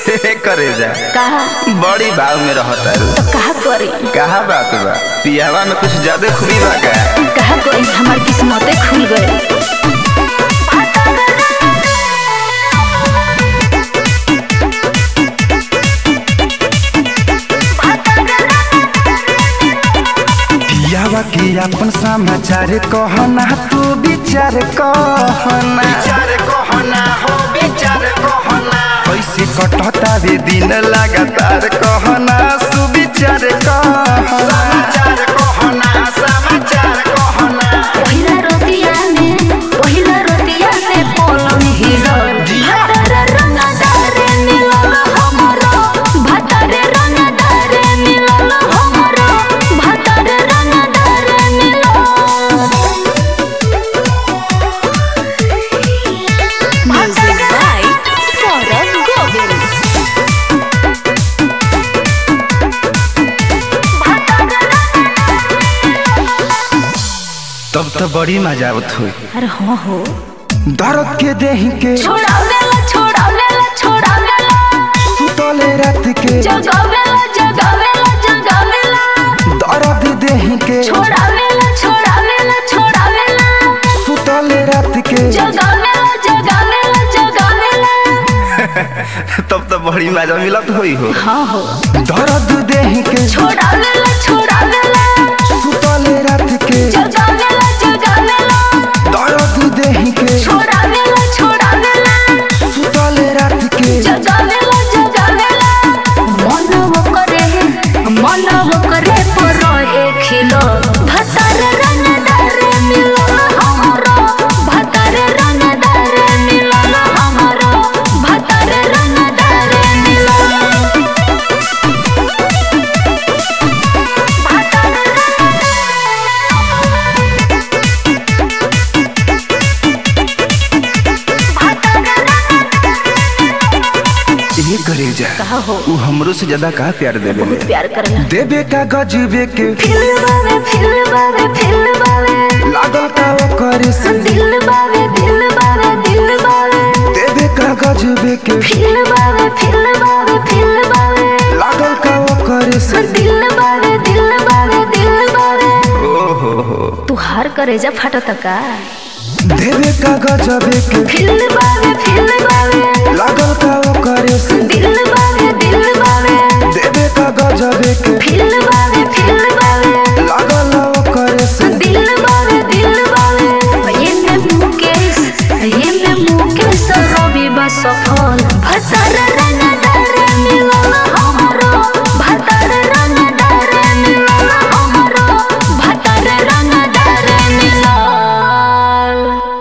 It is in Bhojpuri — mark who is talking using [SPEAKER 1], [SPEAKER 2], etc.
[SPEAKER 1] करे जा
[SPEAKER 2] कहा
[SPEAKER 1] बड़ी भाव में रहता रू
[SPEAKER 2] तो कहा करी
[SPEAKER 1] कहा बात बा पियावा में कुछ ज्यादा खूबी बा का
[SPEAKER 2] कहा करी हमार किस्मते खुल गई
[SPEAKER 1] पियावा के अपन समाचार कहना तू विचार कहना विचार कहना हो विचार कहना कैसे कटता वे दिन लगातार कहना सुविचार कहना समाचार कहना समाचार कहना
[SPEAKER 2] पहिला रोटिया में पहिला रोटिया में पलंग हिलल भतर रंगदारे मिलल हमरो भतर रंगदारे मिलल हमरो भतर रंगदारे मिलल म्यूजिक बाय सौरभ गोविल
[SPEAKER 1] तब तो बड़ी मजा आवत हुई
[SPEAKER 2] अरे हाँ हो
[SPEAKER 1] दर्द के देह के
[SPEAKER 2] छोड़ावेला छोड़ावेला छोड़ावेला
[SPEAKER 1] सुतले रात के
[SPEAKER 2] जगावेला जगावेला जगावेला
[SPEAKER 1] दर्द देह के
[SPEAKER 2] छोड़ावेला छोड़ावेला छोड़ावेला
[SPEAKER 1] सुतले रात के
[SPEAKER 2] जगावेला जगावेला जगावेला
[SPEAKER 1] तब तो बड़ी मजा मिलत हुई हो
[SPEAKER 2] हाँ हो
[SPEAKER 1] दर्द देह के
[SPEAKER 2] छोड़ावेला छोड़ावेला
[SPEAKER 1] सुतले रात के
[SPEAKER 2] जगावेला जगावेला
[SPEAKER 1] दर्द देह के
[SPEAKER 2] छोड़ावेला छोड़ावेला
[SPEAKER 1] सुतले रात के
[SPEAKER 2] जगावेला जगावेला मन वो करे मन वो करे पर एक खिलो भतर रंगदार मिलल हमरो भतर रंगदार मिलल हमरो भतर रंगदार मिलल
[SPEAKER 1] ये करे जा
[SPEAKER 2] कहा हो
[SPEAKER 1] उ हमरो से ज्यादा का प्यार देवे
[SPEAKER 2] बहुत प्यार करला
[SPEAKER 1] देवे का गजबे के
[SPEAKER 2] फिल बावे फिल बावे फिल बावे
[SPEAKER 1] लागल का वो करे से
[SPEAKER 2] दिल बावे दिल बावे दिल बावे
[SPEAKER 1] देवे का गजबे के
[SPEAKER 2] फिल बावे फिल बावे फिल बावे
[SPEAKER 1] लागल का वो करे से
[SPEAKER 2] दिल बावे दिल बावे दिल बावे
[SPEAKER 1] ओ हो हो
[SPEAKER 2] तू हार करे जा फटत का
[SPEAKER 1] देवे का गजबे के
[SPEAKER 2] फिल बावे फिल